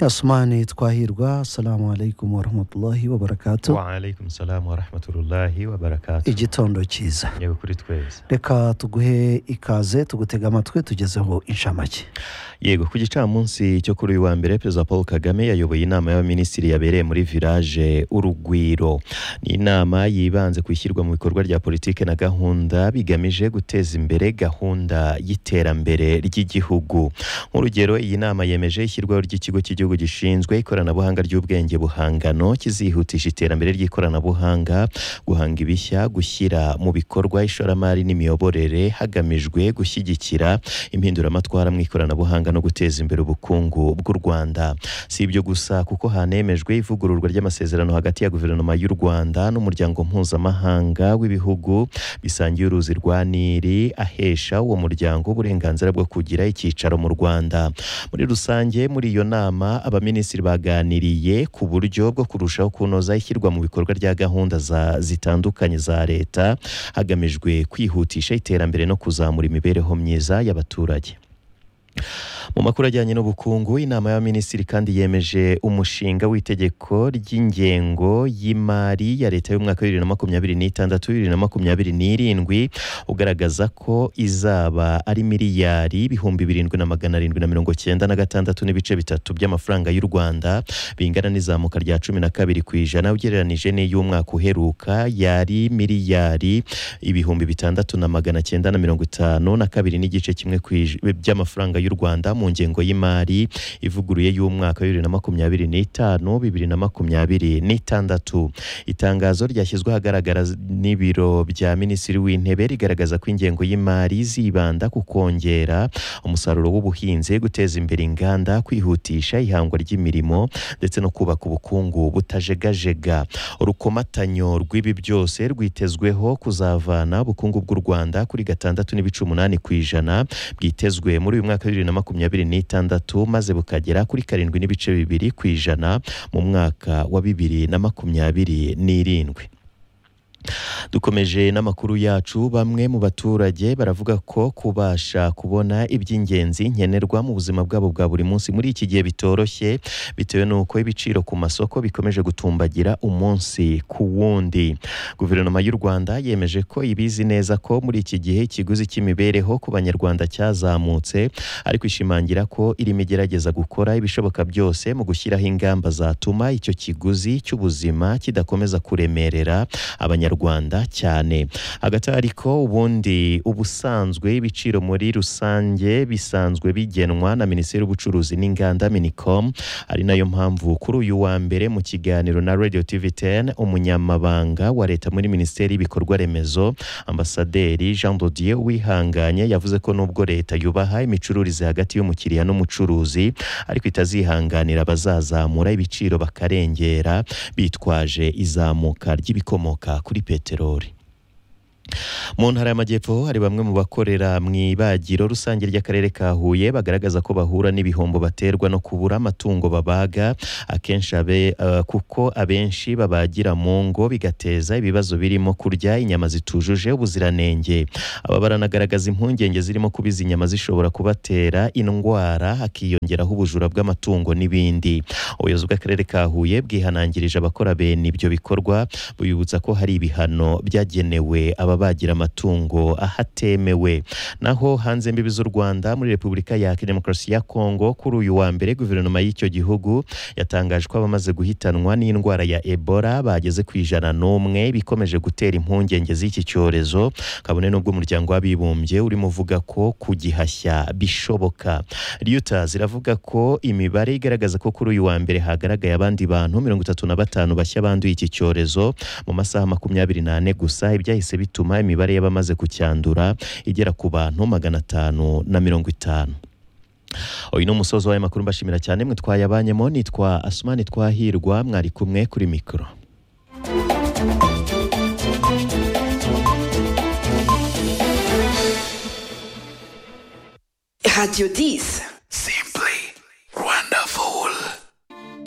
يا سمعني تكواهيرغا السلام عليكم ورحمة الله وبركاته waalaikum salamu warahmatullahi wabarakatu igitondo cyiza yego kuri twese reka tuguhe ikaze tugutega amatwi tugezeho inshamake yego ku gicamunsi cyo kuri uyu wa mbere perezida paul kagame yayoboye inama y'abaminisitiri yabereye muri village urugwiro ni inama yibanze ku ishyirwa mu bikorwa rya politiki na gahunda bigamije guteza imbere gahunda y'iterambere ry'igihugu nk'urugero iyi nama yemeje ishyirwaho ry'ikigo cy'igihugu gishinzwe ikoranabuhanga ry'ubwenge buhangano kizihutisha iterambere ry'ikoranabuhanga guhanga ibishya gushyira mu bikorwa ishoramari n'imiyoborere hagamijwe gushyigikira impinduramatwara mu ikoranabuhanga no guteza imbere ubukungu bw'u rwanda si ibyo gusa kuko hanemejwe ivugururwa ry'amasezerano hagati ya guverinoma y'u rwanda n'umuryango mpuzamahanga w'ibihugu bisangiye uruzi rwa nili ahesha uwo muryango uburenganzira bwo kugira icyicaro mu rwanda muri rusange muri iyo nama abaminisitiri baganiriye ku buryo bwo kurushaho kunoza ishyirwa mu bikorwa rya gahunda za, zitandukanye za leta hagamijwe kwihutisha iterambere no kuzamura imibereho myiza y'abaturage mu makuru ajyanye n'ubukungu inama y'abaminisitiri kandi yemeje umushinga w'itegeko ry'ingengo y'imari ya leta y'umwaka w'ibiri na makumyabiri n'itandatu bibiri na makumyabiri n'irindwi ugaragaza ko izaba ari miliyari ibihumbi birindwi na magana arindwi na mirongo cyenda na gatandatu n'ibice bitatu by'amafaranga y'u rwanda bingana n'izamuka rya cumi na kabiri ku ijana ugereranyije n'iy'umwaka uheruka yari miliyari ibihumbi bitandatu na magana cyenda na mirongo itanu na kabiri n'igice kimwe ku ij- by'amafaranga y'u rwanda mu ngengo y'imari ivuguruye y'umwaka bibiri na makumyabiri n'itanu bibiri na makumyabiri n'itandatu itangazo ryashyizwe ahagaragara z- n'ibiro bya minisitiri w'intebe rigaragaza ko ingengo y'imari zibanda ku kongera umusaruro w'ubuhinzi guteza imbere inganda kwihutisha ihangwa ry'imirimo ndetse no kubaka ubukungu butajegajega urukomatanyo rw'ibi byose rwitezweho kuzavana ubukungu bw'u rwanda kuri gatandatu n'ibice umunani ku ijana bwitezwe muri uyu mwaka bibiri na makumyabiri n'itandatu maze bukagera kuri karindwi n'ibice bibiri ku ijana mu mwaka wa bibiri na makumyabiri n'irindwi dukomeje n'amakuru yacu bamwe mu baturage baravuga ko kubasha kubona iby'ingenzi nkenerwa mu buzima bwabo bwa buri munsi muri iki gihe bitoroshye bitewe n'uko ibiciro ku masoko bikomeje gutumbagira umunsi ku wundi guverinoma y'u rwanda yemeje ko ibizi neza ko muri iki gihe ikiguzi cy'imibereho ku banyarwanda cyazamutse ariko ishimangira ko irimo igerageza gukora ibishoboka byose mu gushyiraho ingamba zatuma icyo kiguzi cy'ubuzima kidakomeza kuremerera abanyarwanda cyane hagati ariko ubundi ubusanzwe ibiciro muri rusange bisanzwe bigenwa na minisiteri y'ubucuruzi n'inganda minicom ari nayo mpamvu kuri uyu wa mbere mu kiganiro na radio tv 10 umunyamabanga wa leta muri minisiteri y'ibikorwa remezo ambasaderi jean dodier wihanganye yavuze ko nubwo leta yubaha imicururize hagati y'umukiriya n'umucuruzi ariko itazihanganira abazazamura ibiciro bakarengera bitwaje izamuka ry'ibikomoka kuri peteroli mu ntara y'amajyepfo hari bamwe mu bakorera mu ibagiro rusange ry'akarere ka huye bagaragaza ko bahura n'ibihombo baterwa no kubura amatungo babaga akenshi abe, eh, kuko abenshi babagira mu ngo bigateza ibibazo birimo kurya inyama zitujuje ubuziranenge aba baranagaragaza impungenge zirimo kuba izi nyama zishobora kubatera indwara hakiyongeraho ubujura bw'amatungo n'ibindi ubuyobozi bw'akarere ka huye bwihanangirije abakora bene ibyo bikorwa buyibutsa ko hari ibihano byagenewe ababagira amatungo ahatemewe naho hanze imbibi z'u rwanda muri repubulika ya demokarasi ya kongo kuri uyu wa mbere guverinoma y'icyo gihugu yatangaje ko abamaze guhitanwa n'indwara ya ebola bageze ku ijana n'umwe bikomeje gutera impungenge z'iki cyorezo kabone n'ubwo umuryango w'abibumbye urimo uvuga ko kugihashya bishoboka reuters iravuga ko imibare igaragaza ko kuri uyu wa mbere hagaragaye abandi bantu mirongo itatu na batanu bashya banduye iki cyorezo mu masaha makumyabiri n'ane gusa ibyahise bituma imibare y'abamaze kucyandura igera ku bantu magana atanu na mirongo itanu uyu ni umusozi w'aya makuru mbashimira cyane mwe twayabanyemo nitwa asumani twahirwa mwari kumwe kuri mikoro Radio 10.